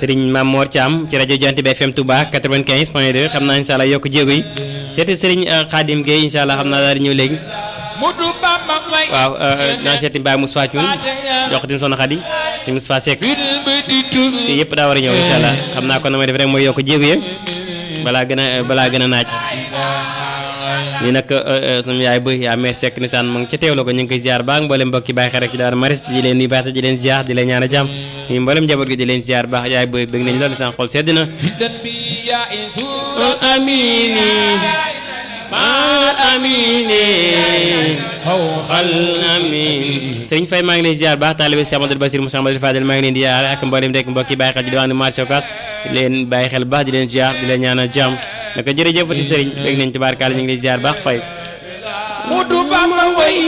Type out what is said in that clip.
Serigne Mamor Thiam ci rajo Jant bi FM Touba 95 point 2 xam naa incha allah yokk jéego yi seeti Serigne Khadim Gueye incha allah xam naa daal di ñëw léegi. waaw naa seeti Mbaye Moussa Thioune jox ko tamit soxna Khady si Moussa Seck te yëpp daa war a ñëw incha allah xam naa kon na may def rek mooy yokk jéego yi balaa gën a balaa gën a naaj. lii nag sunu yaay ba yaa meer sekk nisaan mu ngi ca teewlu ko ñu ngi koy ziar baax mboolem mbokki bàyyi xel rek ci daara maris di leen nuyu baax di leen ziar di leen ñaan a jàmm ñu mboolem njaboot gi di leen ziar baax yaay ba bëgg nañ lool nisaan xol sedd na amini mal amini xal amin sëriñ Faye maa ngi leen ziar baax taalibe Cheikh Amadou Basir Moussa Amadou Fadel maa ngi leen di ziar ak mboolem rek mbokki bàyyi xel ci diwaanu marché Ocass di leen bàyyi xel baax di leen ziar di leen ñaan a jàmm naka jërëjëfati sëriñ bëgg nañ tubaarkaale ñu ngi lay ziar baax fay